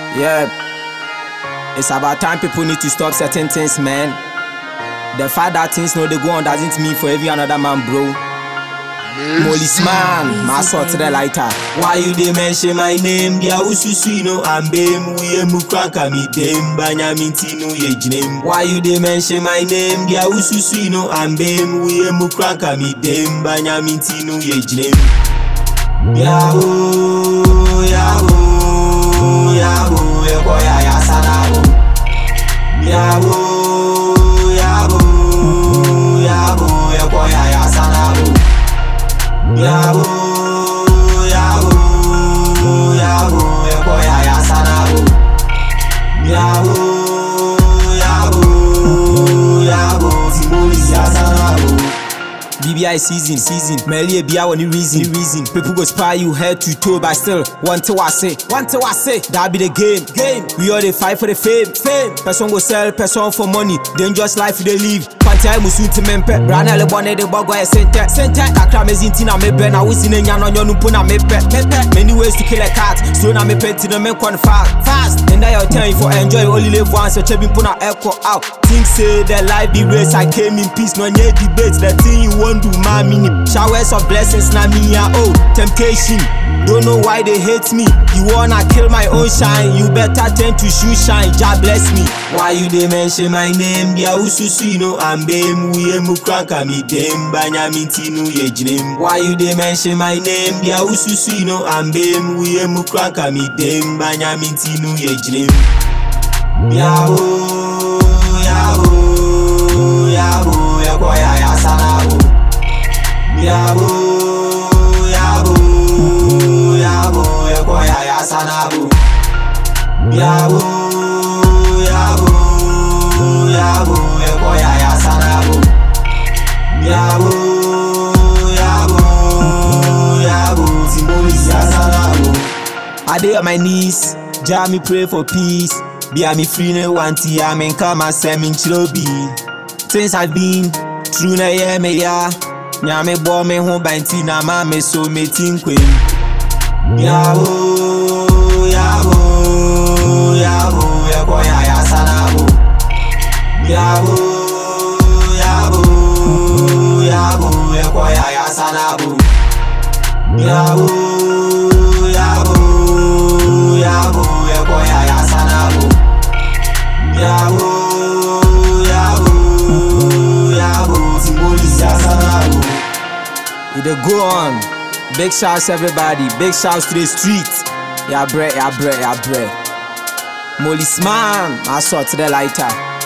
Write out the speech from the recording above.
Yeah. It's about time people need to stop certain things, man. The fact that things no they go on doesn't mean for every another man, bro. Molly's man, my sort to the lighter. Why you dey mention my name? Dia ususu no ambem we mu kranka mi dem banya minti no ye jinem. Why you dey mention my name? Dia ususu no ambem we mu kranka mi dem banya minti no ye jinem. Yahoo, Yahoo, Yahoo, eko ya ya sana o. Yahoo, Yahoo, Yahoo, eko ya ya sana o. Yahoo, Yahoo, Yahoo, eko ya ya sana o. Yahoo, Yahoo, Yahoo, Timothy ya sana o. BBI season, season. Merely a beer any reason, reason. People go spy you head to toe, but still, one to I say, one to I say, that be the game, game. We all they fight for the fame, fame. Person go sell, person for money. Dangerous life they live. Pantai musu ti mempe, rana le bone de bogo e sente, sente. Kakra mezinti na mebe na wisi ne nyano nyonu pu na mepe, mepe. Many ways to kill a cat, slow na mepe ti no men kon fast, fast. And that your time for enjoy, only live once. So chebi pu na echo out. Think say the life be race, I came in peace, no nye debate. The thing you want do my mini showers of blessings na me ya oh temptation don't know why they hate me you wanna kill my own shine you better turn to shoe shine jah bless me Why you dey mention my name? Dia ususu no ambem we mu kranka mi dem banya minti no ye jinem. Why you dey mention my name? Dia ususu no ambem we mu kranka mi dem banya minti no ye jinem. Yahoo, Yahoo, Yahoo, eko ya ya sana o. Yahoo, Yahoo, Yahoo, eko ya ya sana o. Yahoo, Yahoo, Yahoo, eko ya ya sana o. Yahoo, Yahoo, Yahoo, Timothy ya sana o. I dey on my knees jah me pray for peace be me free no want ya me come and send me chilobi since i been through na yeah me ya nyame bɔ me ho banti na ma me so me ti nkwem Yahoo, Yahoo, Yahoo, eko ya ya sana o. Yahoo, Yahoo, Yahoo, eko ya ya sana o. Yahoo, Yahoo, Yahoo, eko ya ya sana o. Yahoo, Yahoo, Yahoo, Timothy ya sana o. We dey go on. Big shouts everybody. Big shouts to the street. Yeah, bre, yeah, bre, yeah, bre. Molly's man, I saw to the lighter.